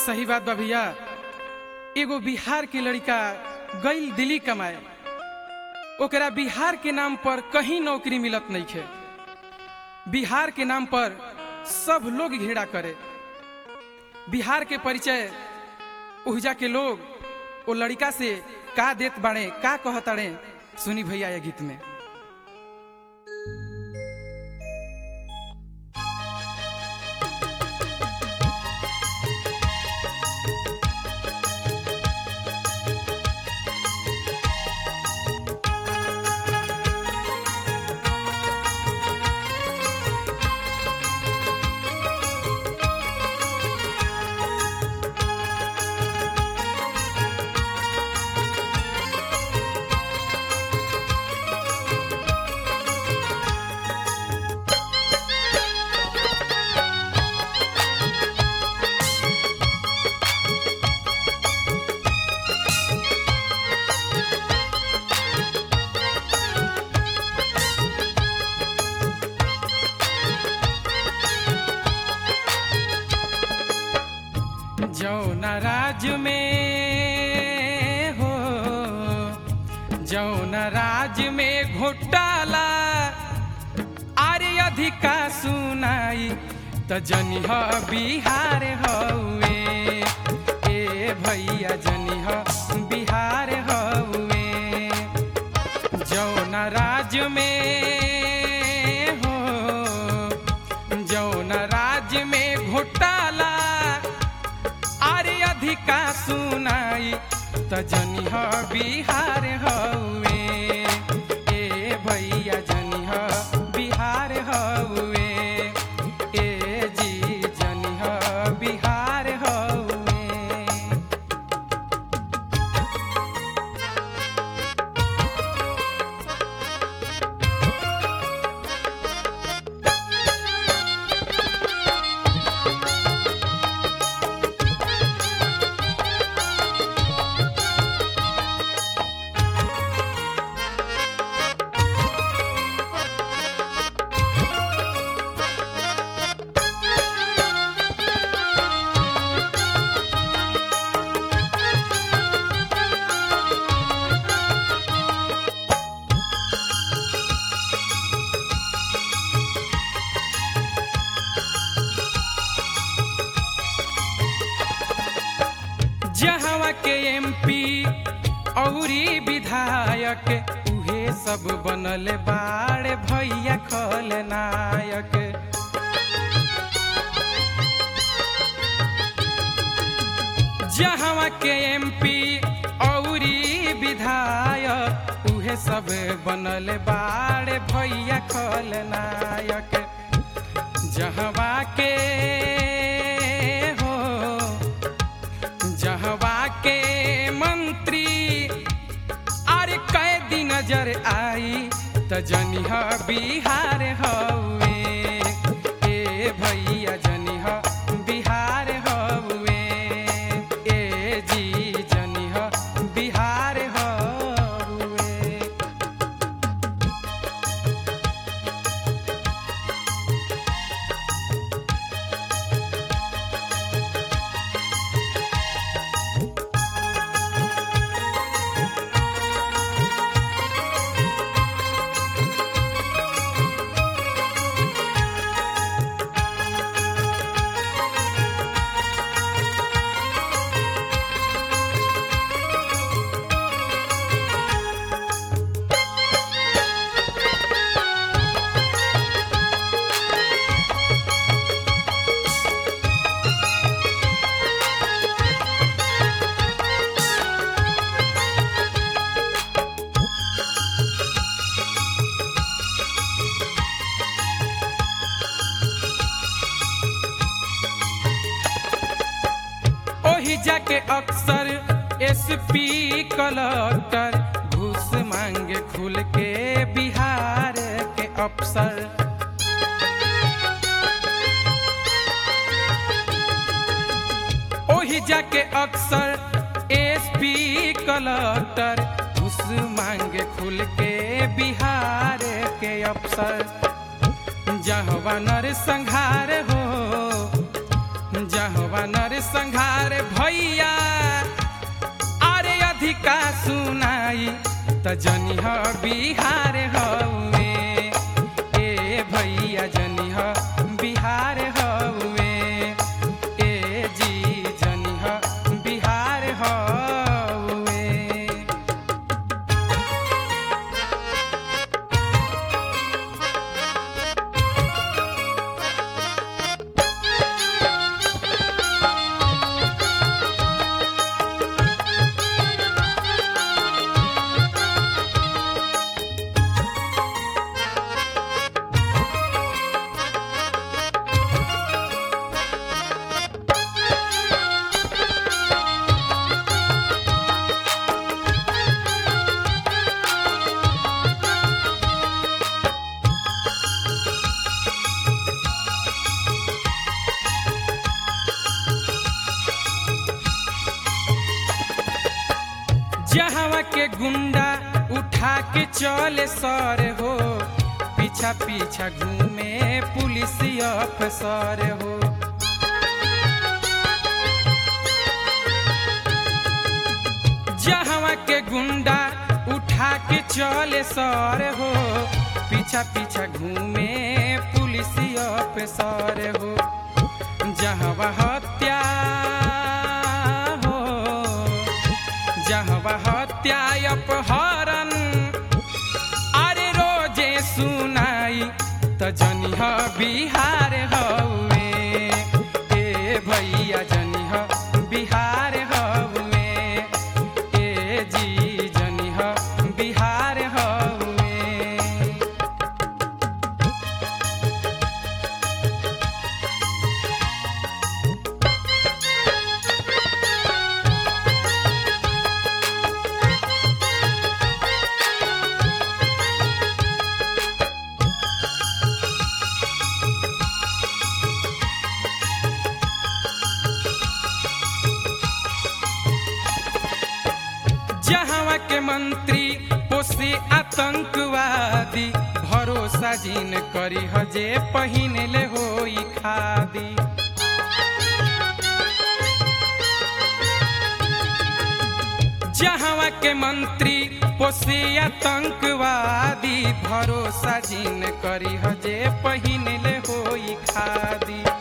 सही बात बा भैया एगो बिहार के लड़का गईल दिल्ली कमाए ओकरा बिहार के नाम पर कहीं नौकरी मिलत नहीं खे बिहार के नाम पर सब लोग घेरा करे बिहार के परिचय उहजा के लोग वो लड़का से का देत बाड़े का कहताड़े सुनी भैया ये गीत में जौना राज में हो जौना राज में घोटाला आर्य अधिका सुनाई त जनिह बिहार हउए ए भैया जनिह बिहार हउए जौना राज में हो जौना राज में घोटाला अरे अधिका सुनाई त जनिह बिहार हउए ए भैया जनिह बिहार हउए ए जी जनिह बिहार हउए जहवा के एमपी औरी विधायक उहे सब बनल बाड़ भैया खलनायक जहवा के एमपी औरी विधायक उहे सब बनल बाड़ भैया खलनायक जहवा के हो जहवा के मंत्री अरे कैदी नजर आई त जनिह बिहार हउए ए भैया जनिह बिहार हउए ए जी जनिह बिहार हउए ओही जाके अक्सर एसपी कलेक्टर घूस मांगे खुल के बिहार के अफसर ओही जाके अक्सर एसपी कलेक्टर घूस मांगे खुल के बिहार के अफसर जहवा नर संहार हो जहवा नर संघार भैया अरे अधिका सुनाई त जनिह बिहार हउए ए भैया जनिह बिहार हउए ए जी जनिह बिहार हउए जहवा के गुंडा उठा के चले सर हो पीछा पीछा घूमे पुलिस अफसर हो जहवा के गुंडा उठा के चले सर हो पीछा पीछा घूमे पुलिस अफसर हो जहवा हत्या हो जहवा हत्या अपहरण अरे रोजे सुनाई त जनिह बिहार हउए ए भैया जनिह बिहार हउए ए जी जनिह बिहार हउए जहवा के मंत्री पोसे आतंकवादी भरोसा जिन करी हजे पहिन ले होई खादी जहवा के मंत्री पोसे आतंकवादी भरोसा जिन करी हजे पहिन ले होई खादी